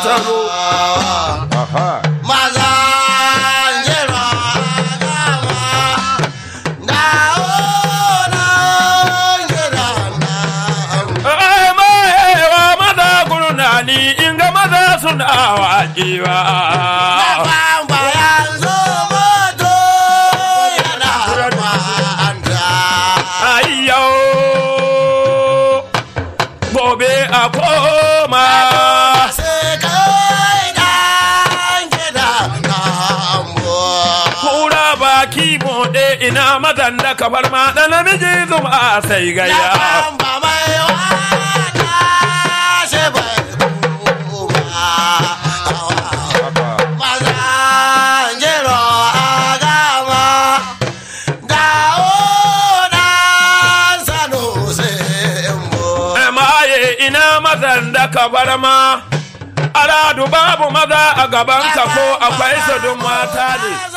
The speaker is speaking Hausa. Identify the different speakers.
Speaker 1: taro
Speaker 2: aha
Speaker 3: maza jira dama dawo na jira na
Speaker 1: ai maewa maza gurnani in ga maza suna waƙewa
Speaker 3: bamba yanzu moto yana manta
Speaker 1: ayyau gobe a koma
Speaker 3: sai kai dan gida na ambo
Speaker 1: kura baki moɗe ina mazan da kabar ma da namiji zuma sai gaya
Speaker 3: bamba mai wata shi bai kuma
Speaker 2: haka
Speaker 3: maza jiro a gama dawo dan sanu sai mo
Speaker 1: maye ina mazan da kabar ma aradu babu maza a gaban ka ko akwai su dun mata ne